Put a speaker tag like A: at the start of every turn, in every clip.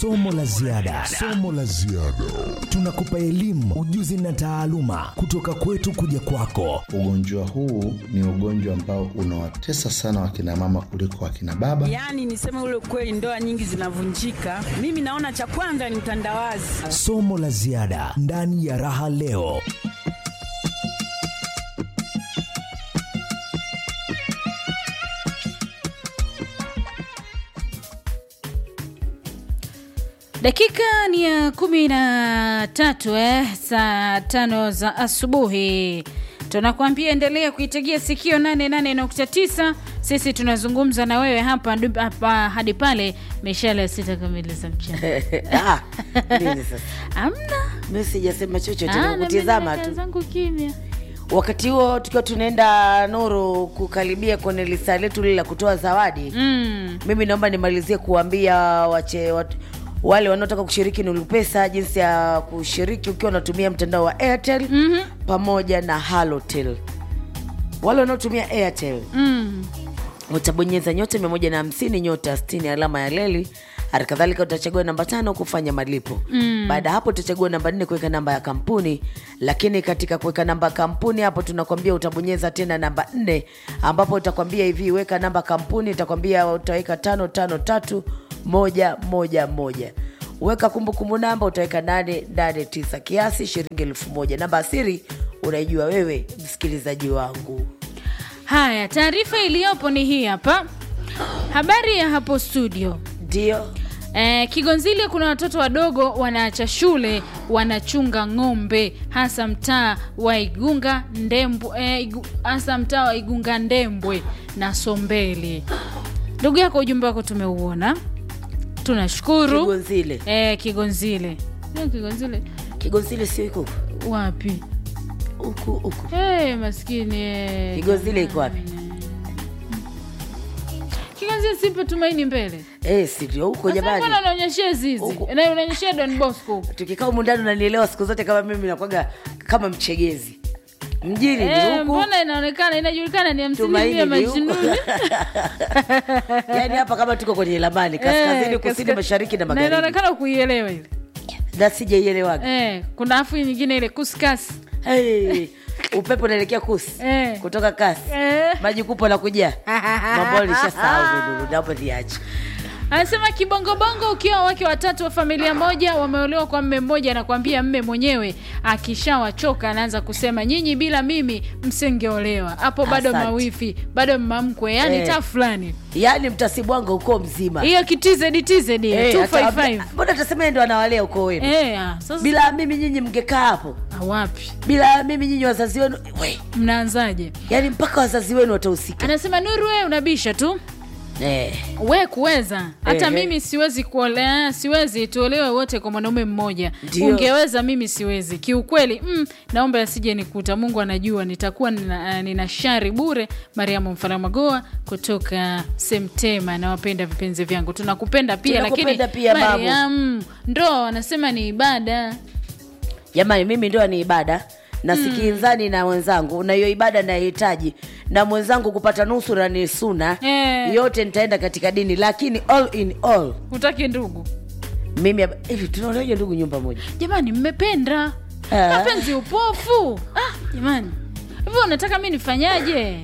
A: somo la ziada somo la ziada tunakupa elimu ujuzi na taaluma kutoka kwetu kuja kwako
B: Ugonjwa huu ni ugonjwa ambao unawatesa sana wakina mama kuliko wakina baba.
C: Yaani niseme ule ukweli, ndoa nyingi zinavunjika. Mimi naona cha kwanza ni utandawazi.
A: somo la ziada ndani ya raha leo
D: dakika ni ya kumi na tatu eh, saa tano za asubuhi tunakuambia endelea kuitegea sikio 88.9 sisi tunazungumza na wewe hapa, hapa hadi pale mishale ya sita kamili za mchana
E: Ah, nini sasa?
D: amna
E: Mi sijasema chochote,
D: Ah, na mimi
E: nakutizama
D: nakaa
E: tu.
D: zangu kimya
E: Wakati huo tukiwa tunaenda Nuru kukaribia kwenye lisa letu lile la kutoa zawadi
D: mm.
E: mimi naomba nimalizie kuambia wache wat, wale wanaotaka kushiriki Nuru Pesa jinsi ya kushiriki ukiwa unatumia mtandao wa Airtel
D: Mhm.
E: pamoja na Halotel. Wale wanaotumia Airtel
D: Mm.
E: utabonyeza nyota mia moja na hamsini nyota sitini alama ya leli hali kadhalika utachagua namba tano kufanya malipo mm. baada ya hapo utachagua namba nne kuweka namba ya kampuni lakini katika kuweka namba ya kampuni hapo tunakwambia utabonyeza tena namba nne ambapo utakwambia hivi weka namba kampuni utakwambia utaweka tano tano tatu moja moja moja weka kumbukumbu namba utaweka nane nane tisa kiasi shilingi elfu moja namba asiri unaijua wewe msikilizaji wangu
D: haya taarifa iliyopo ni hii hapa habari ya hapo studio
E: ndio
D: Eh, Kigonzile kuna watoto wadogo wanaacha shule wanachunga ng'ombe hasa mtaa wa Igunga Ndembwe, eh, Igu- hasa mtaa wa Igunga Ndembwe na Sombeli. Ndugu yako ujumbe wako tumeuona, tunashukuru.
E: Kigonzile.
D: Eh, Kigonzile. Eh, Kigonzile
E: Kigonzile sio iko huku?
D: wapi?
E: huku huku.
D: Eh, maskini. eh,
E: Kigonzile iko wapi?
D: Kigonzile sipe tumaini mbele.
E: Eh, si ndio huko
D: Sasa
E: jamani.
D: mbona unaonyeshia zizi?
E: Huko.
D: Na unaonyeshia Don Bosco.
E: Tukikaa humu ndani unanielewa siku zote kama mimi nakwaga kama mchegezi. Mjini
D: Eh,
E: ni huku.
D: mbona inaonekana inajulikana ni hamsini
E: Tumaini
D: vya
E: ni huku.
D: majinuni
E: Yaani hapa kama tuko kwenye lamani kaskazini,
D: Eh,
E: kusini,
D: kaska-
E: mashariki na
D: na
E: magharibi.
D: inaonekana kuielewa ile
E: Na sijaielewaga.
D: eh, kuna afu nyingine ile kuskas
E: Hey, upepo unaelekea kusi.
D: Eh.
E: Kutoka kasi.
D: Eh.
E: Maji kupo na kujaa. Mambo nishasahau ndugu, naomba niache.
D: anasema kibongobongo ukiwa wake watatu wa familia moja wameolewa kwa mme mmoja anakwambia mme mwenyewe akishawachoka anaanza kusema nyinyi bila mimi msingeolewa hapo bado
E: Asante.
D: mawifi bado mamkwe yani
E: Eh.
D: taa fulani
E: Yaani mtasibwanga uko mzima.
D: hiyo kitizedi tizedi
E: Eh,
D: hiyo
E: hata-
D: 255
E: Mbona tasema yeye ndo anawalea uko wenu?
D: eh ah, sasa
E: Bila mimi nyinyi mngekaa hapo.
D: ah, wapi
E: bila mimi nyinyi wazazi wenu we,
D: mnaanzaje
E: yani mpaka wazazi wenu watahusika
D: anasema nuru wewe unabisha tu
E: eh.
D: we kuweza hata
E: Ehe.
D: mimi siwezi kuolea siwezi tuolewe wote kwa mwanaume mmoja
E: Ndio.
D: ungeweza mimi siwezi kiukweli mm, naomba asije nikuta mungu anajua nitakuwa nina, nina shari bure mariamu mfaramagoa kutoka semtema nawapenda vipenzi vyangu tunakupenda pia
E: Tunakupenda
D: lakini
E: pia, babu.
D: mariam ndo anasema ni ibada
E: jamani mimi ndoa ni ibada na sikinzani na wenzangu na hiyo ibada nahitaji na mwenzangu kupata nusura ni suna
D: Eh.
E: yote nitaenda katika dini lakini all in all
D: hutaki ndugu
E: mimi hapa- hivi tunaonaje ndugu nyumba moja
D: jamani mmependa
E: Ah.
D: mapenzi upofu ah, jamani hivyo unataka mi nifanyaje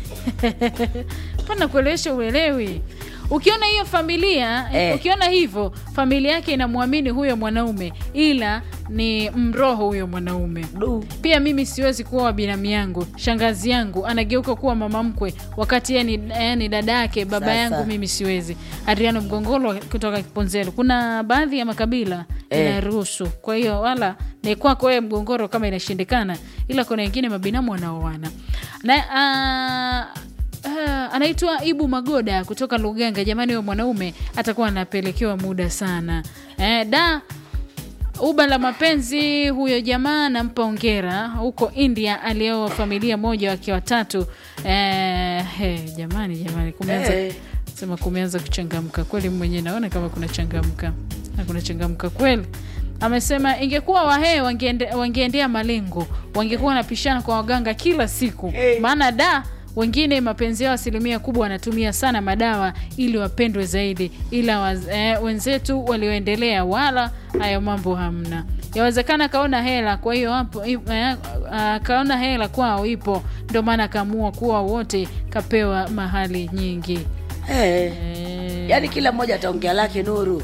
D: pana kuelewesha uelewi ukiona hiyo familia
E: Eh.
D: ukiona hivyo familia yake inamwamini huyo mwanaume ila ni mroho huyo mwanaume
E: Du.
D: pia mimi siwezi kuwa binamu yangu shangazi yangu anageuka kuwa mama mkwe wakati yeye ni, yeye ni dada yake baba
E: Sasa.
D: yangu mimi siwezi adriano mgongolo kutoka kiponzelo kuna baadhi ya makabila
E: Eh.
D: inaruhusu kwa hiyo wala ni kwako wewe mgongoro kama inashindikana ila kuna wengine mabinamu wanaoana na uh, Uh, anaitwa ibu magoda kutoka luganga jamani huyo mwanaume atakuwa anapelekewa muda sana eh, da uba la mapenzi huyo jamaa nampa ongera huko india alioa familia moja wake watatu eh, he, jamani jamani kumeanza
E: Eh.
D: sema kumeanza kuchangamka kweli mwenyewe naona kama kuna changamka na kuna changamka kweli amesema ingekuwa wahee wangeende, wangeendea malengo wangekuwa wanapishana kwa waganga kila siku
E: Eh.
D: maana da wengine mapenzi yao asilimia kubwa wanatumia sana madawa ili wapendwe zaidi ila waz, eh, wenzetu walioendelea wala hayo mambo hamna yawezekana kaona hela kwa hiyo hapo eh, ah, kaona hela kwao ipo ndio maana akaamua kuwa wote kapewa mahali nyingi
E: hey.
D: eh,
E: yaani kila mmoja ataongea lake nuru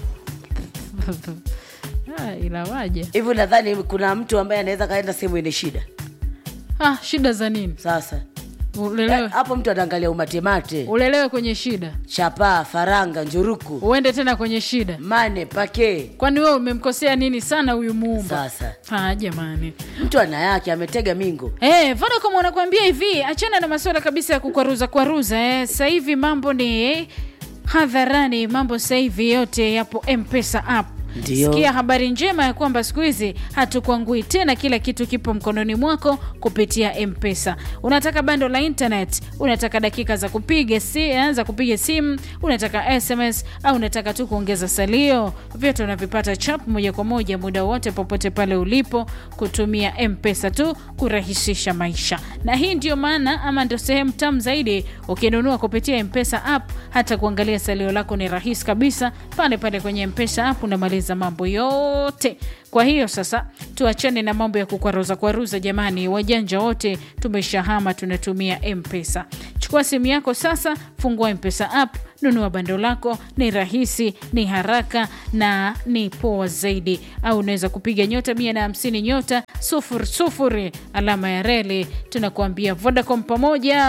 D: ah, ila waje
E: hivi nadhani kuna mtu ambaye anaweza kaenda sehemu yenye shida
D: ah, shida za nini
E: sasa
D: ulelewe,
E: hapo mtu anaangalia umatemate
D: ulelewe kwenye shida
E: chapaa faranga njuruku
D: uende tena kwenye shida
E: mane pake
D: kwani wewe umemkosea nini sana huyu muumba
E: sasa
D: ah, jamani
E: mtu ana yake ametega mingo
D: Hey, Vodacom wanakuambia hivi, achana na masuala kabisa ya kukwaruza kwaruza. Eh. Sasa hivi mambo ni eh, hadharani, mambo sasa hivi yote yapo M-Pesa app.
E: Ndio.
D: Sikia habari njema ya kwamba siku hizi hatukwangui tena, kila kitu kipo mkononi mwako kupitia M-Pesa. Unataka bando la internet, unataka dakika za kupiga si, eh, za kupiga simu, unataka SMS au unataka tu kuongeza salio, vyote unavipata chap moja kwa moja muda wote popote pale ulipo kutumia M-Pesa tu kurahisisha maisha. Na hii ndio maana ama ndio sehemu tamu zaidi ukinunua kupitia M-Pesa app, hata kuangalia salio lako ni rahisi kabisa pale pale kwenye M-Pesa app unamaliza mambo yote. Kwa hiyo sasa tuachane na mambo ya kukwaruza kwaruza jamani, wajanja wote tumeshahama, tunatumia M-Pesa. Chukua simu yako sasa, fungua M-Pesa app, nunua bando lako. Ni rahisi, ni haraka na ni poa zaidi. Au unaweza kupiga nyota mia na hamsini nyota sufuri sufuri alama ya reli. Tunakuambia Vodacom pamoja.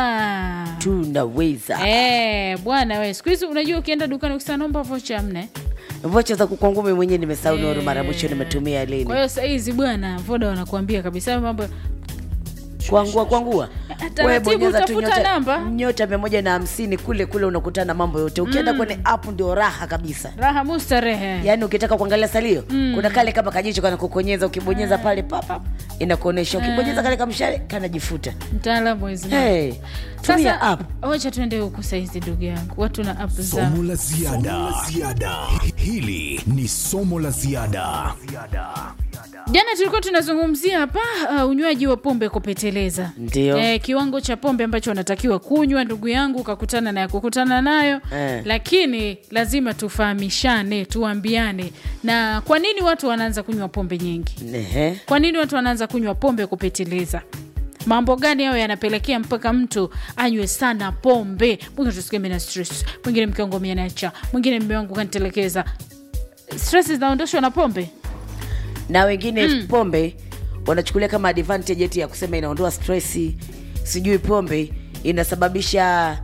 E: tunaweza
D: Eh, bwana we, siku hizi unajua ukienda dukani ukisema naomba vocha amne.
E: vocha za kukwangumi mwenyewe nimesahau nuru mara mwisho nimetumia
D: Kwa
E: lini
D: hiyo sahizi bwana, Voda wanakuambia kabisa mambo
E: kwangua kwangua
D: taratibu,
E: Wewe bonyeza tu
D: utafuta
E: nyota-
D: namba.
E: nyota mia moja na hamsini kule kule unakutana na mambo yote ukienda kwenye app ndio raha kabisa
D: raha mustarehe.
E: yaani ukitaka kuangalia salio kuna kale kama kajicho kana kukonyeza ukibonyeza pale papap inakuonyesha ukibonyeza kale kamshale kanajifuta
D: Mtaalamu hizi.
E: hey, tumia
D: Sasa
E: app
D: wacha tuende huku saizi, ndugu yangu, watu na app zao.
A: Somo la ziada. Hili ni somo la ziada.
D: Jana tulikuwa tunazungumzia hapa uh, unywaji wa pombe kupeteleza,
E: Ndio.
D: eh, kiwango cha pombe ambacho unatakiwa kunywa, ndugu yangu, ukakutana na ya kukutana nayo
E: Eh.
D: lakini lazima tufahamishane, tuambiane na kwa nini watu wanaanza kunywa pombe nyingi.
E: Ehe.
D: Kwa nini watu wanaanza kunywa pombe kupeteleza? Mambo gani hayo yanapelekea mpaka mtu anywe sana pombe? Mwingine tusikie mimi na stress, mwingine mke wangu ameniacha, mwingine mume wangu kanitelekeza. Stress zinaondoshwa na pombe?
E: na wengine pombe wanachukulia kama advantage eti ya kusema inaondoa stresi sijui pombe inasababisha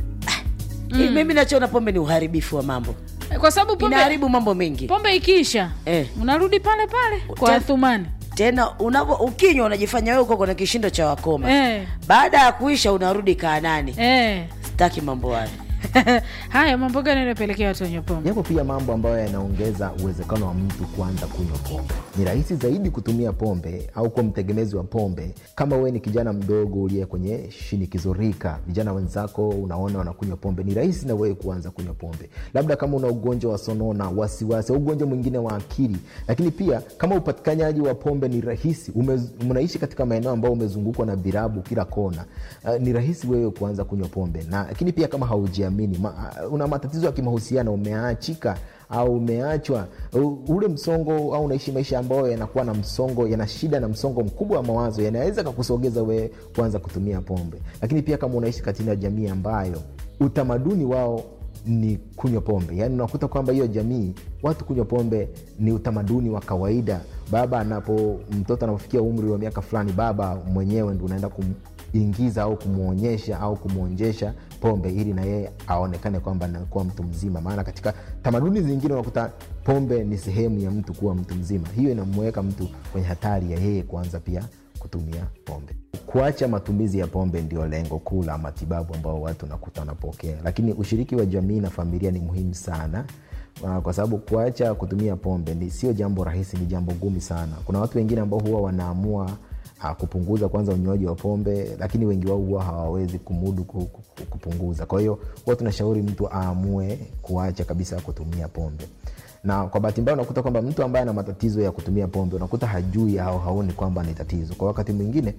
E: ah, mimi nachoona pombe ni uharibifu wa mambo
D: Kwa sababu pombe,
E: inaharibu mambo mengi
D: pombe ikiisha
E: Eh.
D: unarudi pale pale kwa
E: Tena-
D: Athumani.
E: tena unavo ukinywa unajifanya wewe uko kwenye kishindo cha wakoma
D: Eh.
E: baada ya kuisha unarudi kaa nani
D: Eh.
E: sitaki mambo hayo
D: Haya, mambo gani yanapelekea watu wanywe pombe?
F: Yapo pia mambo ambayo yanaongeza uwezekano wa mtu kuanza kunywa pombe. Ni rahisi zaidi kutumia pombe au kuwa mtegemezi wa pombe kama wewe ni kijana mdogo uliye kwenye shinikizo rika, vijana wenzako unaona wanakunywa pombe, ni rahisi na wewe kuanza kunywa pombe, labda kama una ugonjwa wa sonona, wasiwasi au ugonjwa mwingine wa akili. Lakini pia kama upatikanaji wa pombe ni rahisi, ume- unaishi katika maeneo ambayo umezungukwa na virabu kila kona, uh, ni rahisi wewe kuanza kunywa pombe na lakini pia kama haujiamini ma, una matatizo ya kimahusiano, umeachika au umeachwa, u- ule msongo au unaishi maisha ambayo yanakuwa na msongo, yana shida na msongo mkubwa wa mawazo, yanaweza kakusogeza wewe kuanza kutumia pombe. Lakini pia kama unaishi katika jamii ambayo utamaduni wao ni kunywa pombe, yaani unakuta kwamba hiyo jamii watu kunywa pombe ni utamaduni wa kawaida. Baba anapo mtoto anapofikia umri wa miaka fulani, baba mwenyewe ndo unaenda kumingiza au kumwonyesha au kumwonjesha pombe ili na yeye aonekane kwamba anakuwa mtu mzima. Maana katika tamaduni zingine unakuta pombe ni sehemu ya mtu kuwa mtu mzima. Hiyo inamuweka mtu kwenye hatari ya yeye kuanza pia kutumia pombe. Kuacha matumizi ya pombe ndio lengo kuu la matibabu ambao watu nakuta wanapokea, lakini ushiriki wa jamii na familia ni muhimu sana Uh, kwa sababu kuacha kutumia pombe ni sio jambo rahisi, ni jambo gumu sana. Kuna watu wengine ambao huwa wanaamua uh, kupunguza kwanza unywaji wa pombe, lakini wengi wao huwa hawawezi kumudu ku- ku- kupunguza. Kwa hiyo huwa tunashauri mtu aamue kuacha kabisa kutumia pombe na kwa bahati mbaya unakuta kwamba mtu ambaye ana matatizo ya kutumia pombe unakuta hajui au haoni kwamba ni tatizo. Kwa wakati mwingine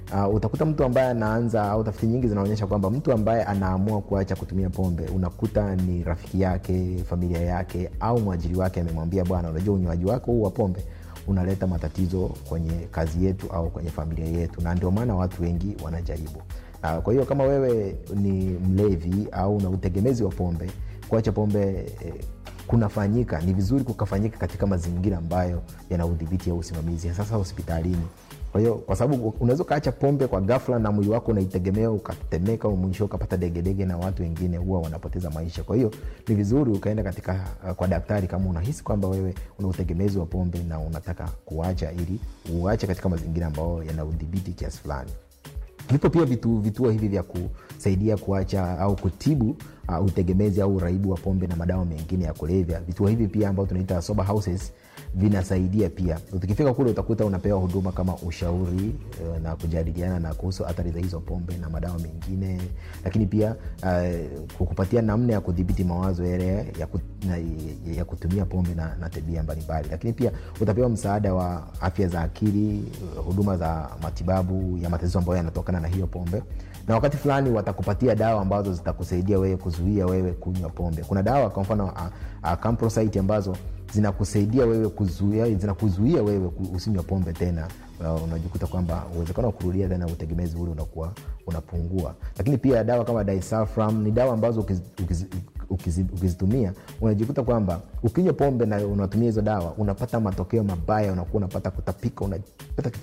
F: uh, utakuta mtu ambaye anaanza au tafiti nyingi zinaonyesha kwamba mtu ambaye anaamua kuacha kutumia pombe unakuta ni rafiki yake familia yake au mwajiri wake amemwambia bwana unajua unywaji wako huu wa pombe unaleta matatizo kwenye kazi yetu au kwenye familia yetu na ndio maana watu wengi wanajaribu uh, kwa hiyo kama wewe ni mlevi au una utegemezi wa pombe kuacha pombe eh, kunafanyika ni vizuri kukafanyika katika mazingira ambayo yana udhibiti au usimamizi sasa hospitalini kwa hiyo kwa sababu unaweza ukaacha pombe kwa ghafla na mwili wako unaitegemea ukatemeka mwisho ukapata degedege na watu wengine huwa wanapoteza maisha kwa hiyo ni vizuri ukaenda katika uh, kwa daktari kama unahisi kwamba wewe una utegemezi wa pombe na unataka kuacha ili uache katika mazingira ambayo yana udhibiti kiasi fulani vipo pia vitu, vituo hivi vya kusaidia kuacha au kutibu uh, utegemezi au uraibu wa pombe na madawa mengine ya kulevya vituo hivi pia ambao tunaita sober houses vinasaidia pia ukifika kule utakuta unapewa huduma kama ushauri uh, na kujadiliana na kuhusu athari za hizo pombe na madawa mengine lakini pia uh, kukupatia namna ya kudhibiti mawazo yale ya, kut, na, ya kutumia pombe na, na tabia mbalimbali lakini pia utapewa msaada wa afya za akili uh, huduma za matibabu ya matatizo ambayo yanatokana na hiyo pombe na wakati fulani watakupatia dawa ambazo zitakusaidia wewe kuzuia wewe kunywa pombe kuna dawa kwa mfano uh, uh, Camprosite ambazo zinakusaidia wewe kuzuia zinakuzuia wewe usinywa pombe tena uh, unajikuta kwamba uwezekano wa kurudia tena utegemezi ule unakuwa unapungua lakini pia dawa kama disulfiram ni dawa ambazo ukiz, ukiz, ukiz, ukizitumia unajikuta kwamba ukinywa pombe na unatumia hizo dawa unapata matokeo mabaya unakuwa unapata kutapika unapata